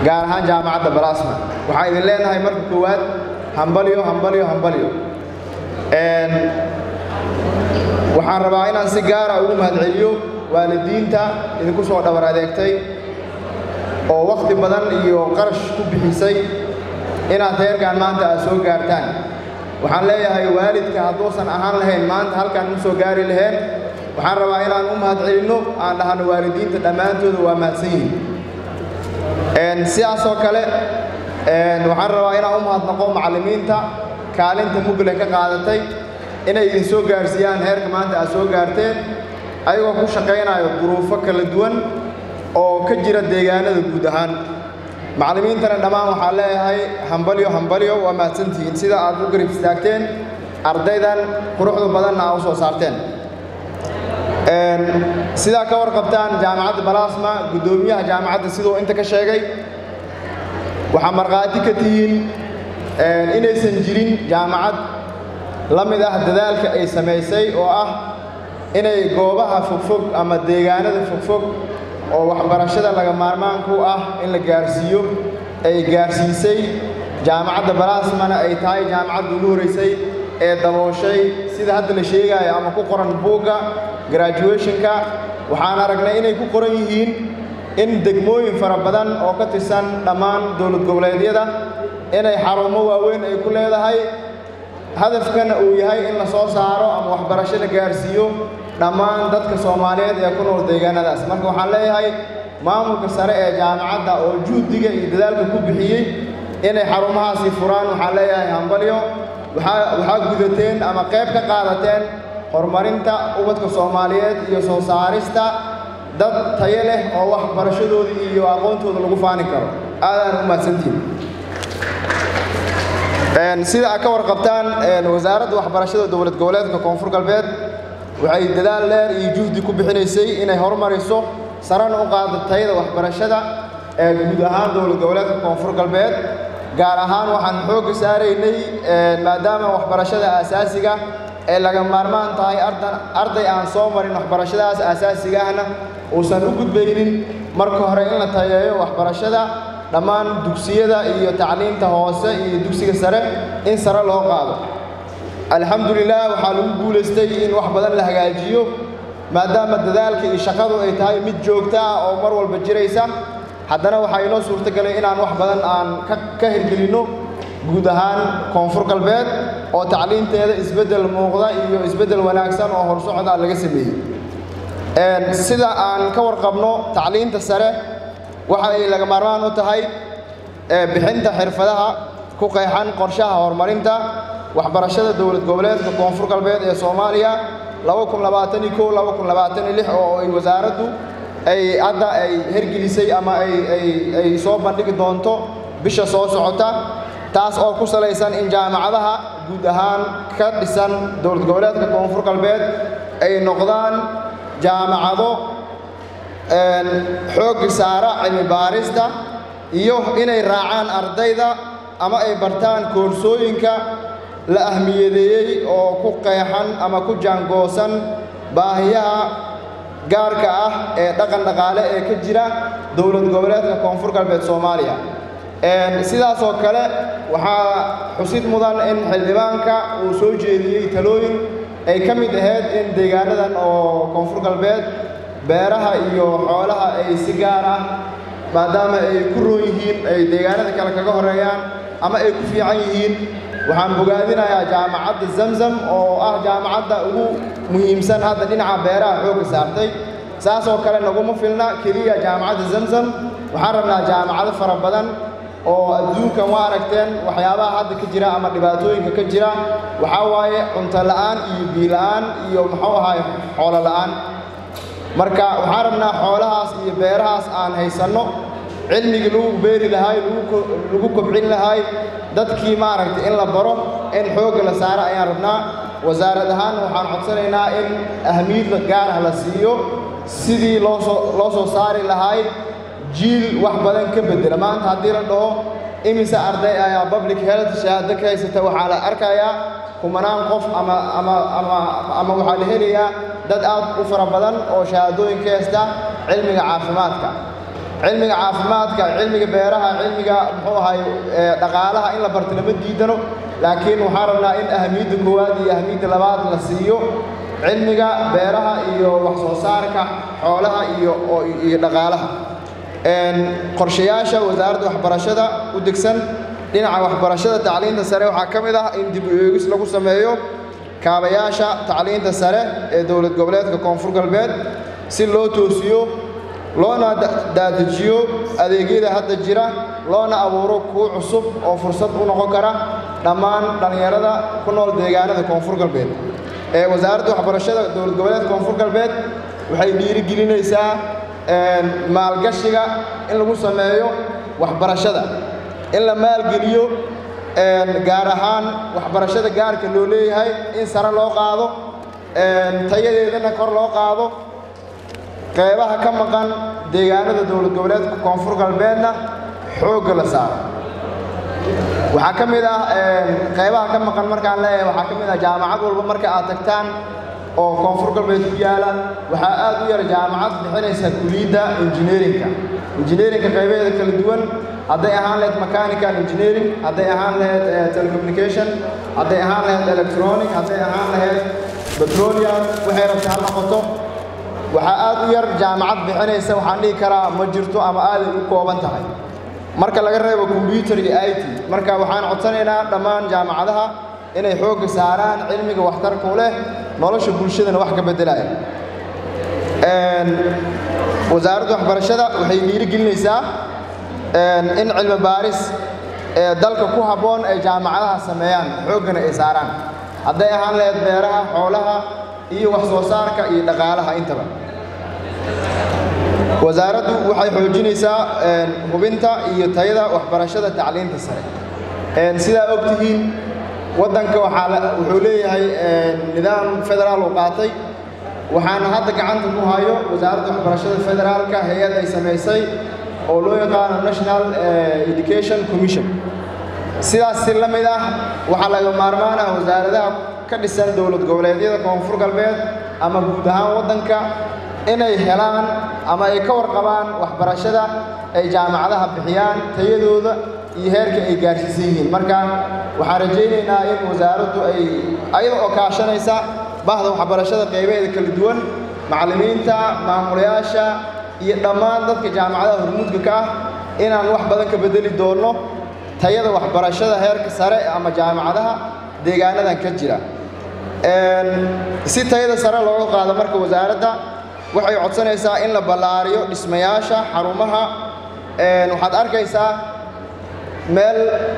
gaar ahaan jaamacadda balasma waxaan idin leenahay marka koowaad hambalyo hambalyo hambalyo waxaan rabaa inaan si gaara ugu mahadceliyo waalidiinta idinku soo dhabar adeegtay oo wakhti badan iyo qarash ku bixisay inaad heerkan maanta aad soo gaartaan waxaan leeyahay waalidka hadduusan ahaan lahayn maanta halkaan ma soo gaari laheen waxaan rabaa inaan u mahadcelinno aan dhahno waalidiinta dhammaantooda waa mahadsan yihiin sidaasoo kale waxaan rabaa inaan u mahadnaqo macallimiinta kaalinta mugle ka qaadatay inay idin soo gaarsiiyaan heerka maanta aad soo gaarteen ayagoo ku shaqaynayo duruufo kala duwan oo ka jira deegaanada guud ahaan macallimiintana dhammaan waxaan leeyahay hambalyo hambalyo waa mahadsantihiin sida aad u garib istaagteen ardaydan quruxda badanna aa u soo saarteen sidaa ka warqabtaan jaamacadda balasma guddoomiyaha jaamacadda siduu inta ka sheegay waxaa markhaati ka tihiin inaysan jirin jaamacad la mid ah dadaalka ay samaysay oo ah inay goobaha fogfog ama deegaanada fogfog oo waxbarashada laga maarmaanku ah in la gaarsiiyo ay gaarsiisay jaamacadda balasmana ay tahay jaamacadda ugu horeysay ee dabooshay sida hadda la sheegayo ama ku qoran buugga graduationka waxaan aragnay inay ku qoran yihiin in degmooyin fara badan oo ka tirsan dhammaan dowlad goboleedyada inay xarumo waaweyn ay ku leedahay hadafkana uu yahay in la soo saaro ama waxbarasho la gaarsiiyo dhammaan dadka soomaaliyeed ee ku nool deegaanadaas marka waxaan leeyahay maamulka sare ee jaamacadda oo juhdiga iyo dadaalka ku bixiyey inay xarumahaasi furaan waxaan leeyahay hambalyo waxaa gudateen ama qayb ka qaadateen horumarinta ubadka soomaaliyeed iyo soo saarista dad tayo leh oo waxbarashadoodii iyo aqoontooda lagu faani karo aadaan u mahadsantihin sida aad ka warqabtaan wasaaradda waxbarashada dowlad goboleedka koonfur galbeed waxay dadaal dheer iyo juhdi ku bixinaysay inay horumariso sarana u qaado tayada waxbarashada ee guud ahaan dowlad goboleedka koonfur galbeed gaar ahaan waxaan xoogga saaraynay maadaama waxbarashada aasaasiga ee laga maarmaan tahay arday aan soo marin waxbarashadaas aasaasiga ahna uusan u gudbaynin marka hore in la tayeeyo waxbarashada dhammaan dugsiyada iyo tacliinta hoose iyo dugsiga sare in sare loo qaado alxamdulilah waxaa lagu guulaystay in wax badan la hagaajiyo maadaama dadaalka iyo shaqadu ay tahay mid joogto ah oo mar walba jiraysa haddana waxaa inoo suurtagelay inaan wax badan aan ka hirgelinno guud ahaan koonfur galbeed oo tacliinteeda isbeddel muuqda iyo isbeddel wanaagsan oo horsocda laga sameeyey sida aan ka warqabno tacliinta sare waxa ay laga maarmaan u tahay bixinta xirfadaha ku qeexan qorshaha horumarinta waxbarashada dowlad goboleedka koonfur galbeed ee soomaaliya oo ay wasaaraddu ay hadda ay hergelisay ama ay soo bandhigi doonto bisha soo socota taas oo ku salaysan in jaamacadaha guud ahaan ka dhisan dowlad goboleedka koonfur galbeed ay noqdaan jaamacado xoogga saara cilmi baarista iyo inay raacaan ardayda ama ay bartaan koorsooyinka la ahmiyadeeyey oo ku qeexan ama ku jaangoosan baahiyaha gaarka ah ee dhaqan dhaqaale ee ka jira dowlad goboleedka koonfur galbeed soomaaliya sidaasoo kale waxaa xusid mudan in xildhibaanka uu soo jeediyey talooyin ay ka mid ahayd in deegaanadan oo koonfur galbeed beeraha iyo xoolaha ay si gaar ah maadaama ay ku roon yihiin ay deegaanada kale kaga horeeyaan ama ay ku fiican yihiin waxaan bogaadinayaa jaamacadda zamzam oo ah jaamacadda ugu muhiimsan hadda dhinaca beeraha xoogga saartay saasoo kale naguma filna keliya jaamacadda zamzam waxaan rabnaa jaamacado fara badan oo adduunkan waa aragteen waxyaabaha hadda ka jira ama dhibaatooyinka ka jira waxaa waaye cunto la'aan iyo biila'aan iyo muxuu ahaay xoolo la'aan marka waxaan rabnaa xoolahaas iyo beerahaas aan haysanno cilmigii lagu beeri lahaay lagu kobcin lahaay dadkii maaragtay in la baro in xoogga la saaro ayaan rabnaa wasaarad ahaan waxaan codsanaynaa in ahmiyadda gaar ah la siiyo sidii loosoo loo soo saari lahaay jiil wax badan ka bedela maanta haddii la dhaho imise arday ayaa public health shahaado ka haysata waxaa la arkayaa kumanaan qof ama ama ama ama waxaa la helayaa dad aad u fara badan oo shahaadooyin ka haysta cilmiga caafimaadka cilmiga caafimaadka cilmiga beeraha cilmiga muxuu ahay dhaqaalaha in la barto lama diidano laakiin waxaan rabnaa in ahamiyadda koowaad iyo ahamiyadda labaad la siiyo cilmiga beeraha iyo wax soo saarka xoolaha iyo iyo dhaqaalaha qorshayaasha wasaaradda waxbarashada u degsan dhinaca waxbarashada tacliinta sare waxaa ka mid ah in dib u eegis lagu sameeyo kaabayaasha tacliinta sare ee dowlad goboleedka koonfur galbeed si loo toosiyo loona daadajiyo adeegyada hadda jira loona abuuro kuwo cusub oo fursad u noqon kara dhammaan dhallinyarada ku nool deegaanada koonfur galbeed ee wasaaradda waxbarashada dowlad goboleedka koonfur galbeed waxay dhiirigelinaysaa maalgashiga in lagu sameeyo waxbarashada in la maalgeliyo gaar ahaan waxbarashada gaarka loo leeyahay in sare loo qaado tayadeedana kor loo qaado qeybaha ka maqan deegaanada dowlad goboleedka koonfur galbeedna xoogga la saaro waxaa ka mid ah qeybaha ka maqan markaan leeyahay waxaa ka mid ah jaamacad walba marka aad tagtaan oo koonfur galbeed ku yaala waxaa aad u yar jaamacad bixinaysa kuliyadda injineerinka injineerinka qaybaheeda kala duwan hadday ahaan lahayd mechanical engineering hadday ahaan lahayd telecommunication hadday ahaan lahayd electronic hadday ahaan lahayd petroleum waxay rabta ha noqoto waxaa aad u yar jaamacad bixinaysa waxaan dhihi karaa ma jirto ama aaday u kooban tahay marka laga reebo combyuter iyo i t marka waxaan codsanaynaa dhammaan jaamacadaha inay xoogga saaraan cilmiga waxtarku leh nolosha bulshadana wax ka beddelaya wasaaradda waxbarashada waxay dhiirigelinaysaa in cilmi baaris ee dalka ku habboon ay jaamacadaha sameeyaan xooggana ay saaraan hadday ahaan lahayd beeraha xoolaha iyo wax soo saarka iyo dhaqaalaha intaba wasaaraddu waxay xoojinaysaa hubinta iyo tayada waxbarashada tacliinta sare sidaa og tihiin waddanka waxaa wuxuu leeyahay nidaam federaal uu qaatay waxaana hadda gacanta ku hayo wasaaradda waxbarashada federaalka hay-ad ay samaysay oo loo yaqaano national education commission sidaas si la mid ah waxaa laga maarmaan ah wasaaradaha ka dhisan dowlad goboleedyada koonfur galbeed ama guud ahaan waddanka inay helaan ama ay ka warqabaan waxbarashada ay jaamacadaha bixiyaan tayadooda iyo heerka ay gaarsiisan yihiin marka waxaan rajaynaynaa in wasaaraddu ay ayada oo kaashanaysa bahda waxbarashada qaybaheeda kala duwan macallimiinta maamulayaasha iyo dhammaan dadka jaamacadaha hormuudka ka ah inaan wax badan ka beddeli doonno tayada waxbarashada heerka sare ama jaamacadaha deegaanadan ka jira si tayada sare looga qaado marka wasaaradda waxay codsanaysaa in la ballaariyo dhismayaasha xarumaha waxaad arkaysaa meel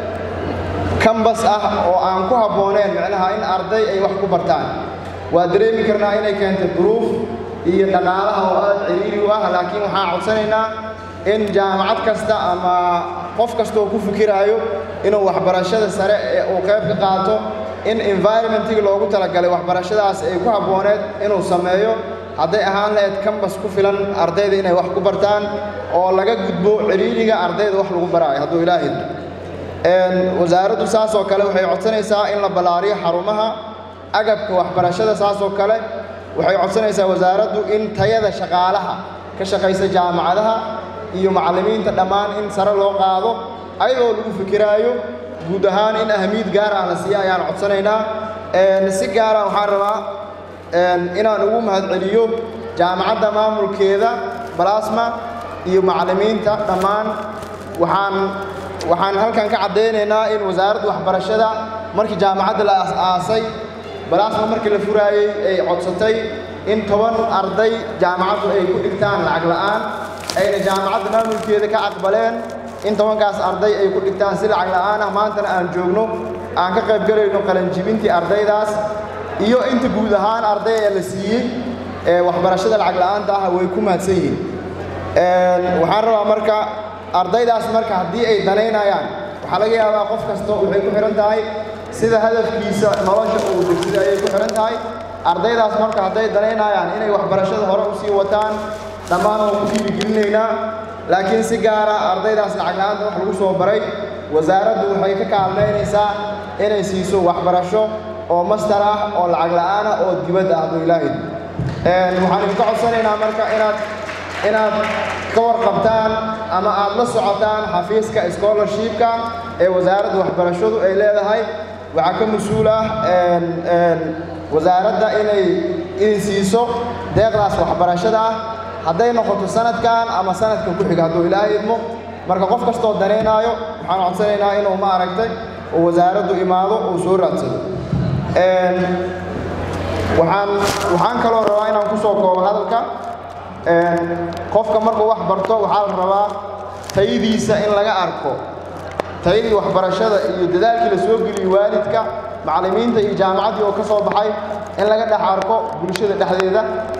kambas ah oo aan ku habbooneen micnaha in arday ay wax ku bartaan waa dareemi karnaa inay keentay duruuf iyo dhaqaalaha oo aad ciriiri u ah laakiin waxaan codsanaynaa in jaamacad kasta ama qof kasta oo ku fikiraayo inuu waxbarashada sare ee uu qayb ka qaato in environmentigii loogu talagalay waxbarashadaas ay ku habbooneed inuu sameeyo hadday ahaan lahayd kambas ku filan ardayda inay wax ku bartaan oo laga gudbo ciriiriga ardayda wax lagu baraayo hadduu ilaahay wasaaraddu saas oo kale waxay codsanaysaa in la ballaariyo xarumaha agabka waxbarashada saas oo kale waxay codsanaysaa wasaaraddu in tayada shaqaalaha ka shaqaysa jaamacadaha iyo macallimiinta dhammaan in sare loo qaado ayadoo lagu fikiraayo guud ahaan in ahamiyad gaar ah la siiya ayaan codsanaynaa si gaara waxaan rabaa inaan ugu mahadceliyo jaamacadda maamulkeeda balasma iyo macallimiinta dhammaan waxaan waxaan halkan ka caddaynaynaa in wasaaradda waxbarashada markii jaamacadda la aas-aasay balasma markii la furaayey ay codsatay in toban arday jaamacaddu ay ku dhigtaan lacag la'aan ayna jaamacadda maamulkeeda ka aqbaleen in tobankaas arday ay ku dhigtaan si lacag la'aan ah maantana aan joogno aan ka qayb galayno qalanjibintii ardaydaas iyo inta guud ahaan arday ee la siiyey ee waxbarashada lacag la'aanta ah way ku mahadsan yihiin waxaan rabaa marka ardaydaas marka haddii ay danaynayaan waxaa laga yaabaa qof kasta waxay ku xihan tahay sida hadafkiisa nolosha uu degsida ayay ku xihan tahay ardaydaas marka hadday danaynayaan inay waxbarashada hore usii wataan dhammaan waan ku dhiirigelinaynaa laakiin si gaara ardaydaas lacag la'aanta wax lagu soo baray wasaaraddu waxay ka kaalmaynaysaa inay siiso waxbarasho oo master ah oo lacag la'aan ah oo dibadda ah hadduu ilaahay waxaan idinka codsanaynaa marka inaad inaad ka warqabtaan ama aad la socotaan xafiiska scholarshipka ee wasaaradda waxbarashadu ay leedahay waxaa ka mas-uul ah wasaaradda inay idin siiso deeqdaas waxbarashada ah hadday noqoto sanadkan ama sanadka ku xiga hadduu ilaahay idmo marka qof kastoo danaynaayo waxaan codsanaynaa inuu ma aragtay oo wasaaraddu imaado uu soo raadsado waxaan waxaan kaloo rabaa inaan ku soo koobo hadalka qofka markuu wax barto waxaa la rabaa tayadiisa in laga arko tayadii waxbarashada iyo dadaalkii la soo geliyey waalidka macallimiinta iyo jaamacaddii oo ka soo baxay in laga dhex arko bulshada dhexdeeda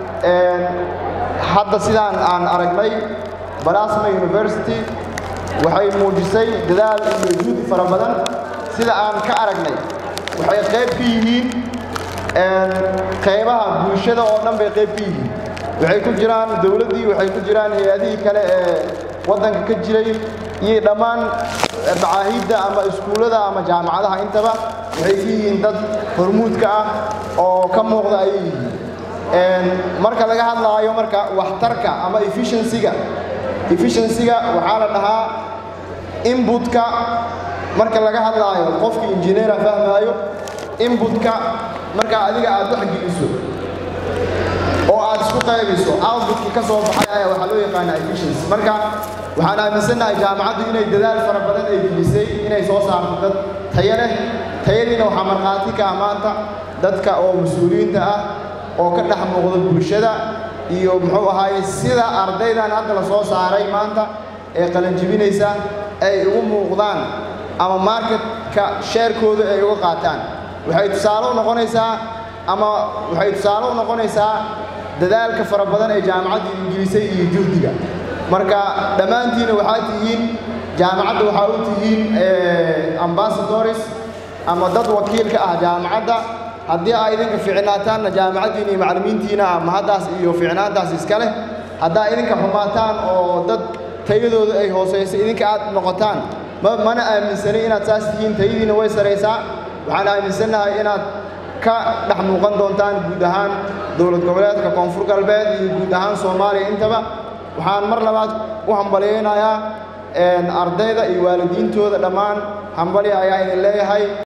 hadda sidaan aan aragnay balasma university waxay muujisay dadaal iyo juhdi fara badan sida aan ka aragnay waxay qayb ka yihiin qaybaha bulshada oo dhan bay qayb ka yihiin waxay ku jiraan dowladdii waxay ku jiraan hay-adihii kale ee waddanka ka jiray iyo dhammaan macaahidda ama iskuullada ama jaamacadaha intaba waxay ka yihiin dad hormuudka ah oo ka muuqda ayay yihiin marka laga hadlaayo marka waxtarka ama efficiencyga efficiencyga waxaa la dhahaa inbutka marka laga hadlaayo qofkii injineera fahmaayo inbutka marka adiga aad wax geliso oo aad isku qaybiso outbutkii ka soo baxay ayaa waxaa loo yaqaanaa efficiency marka waxaan aaminsannahay jaamacaddu inay dadaal fara badan ay gelisay inay soo saarto dad tayo leh tayadiina waxaa markhaati ka ah maanta dadka oo mas-uuliyiinta ah oo ka dhex muuqda bulshada iyo muxuu ahaaye sida ardaydan hadda la soo saaray maanta ee qalanjibinaysa ay ugu muuqdaan ama marketka sheerkooda ay uga qaataan waxay tusaale u noqonaysaa ama waxay tusaale u noqonaysaa dadaalka fara badan ee jaamacadda ingilisay iyo juhdiga marka dhammaantiina waxaa tihiin jaamacadda waxaa u tihiin ambassadors ama dad wakiilka ah jaamacadda haddii aa idinka ficnaataanna jaamacaddiina iyo macallimiintiina ah mahaddaas iyo ficnaantaas iska leh haddaa idinka xumaataan oo dad tayadooda ay hoosayso idinka aad noqotaan mana aaminsanay inaad saas tihiin tayadiina way saraysaa waxaan aaminsannahay inaad ka dhex muuqan doontaan guud ahaan dowlad goboleedka koonfur galbeed iyo guud ahaan soomaaliya intaba waxaan mar labaad u hambalyaynayaa ardayda iyo waalidiintooda dhammaan hambali ayaa idin leeyahay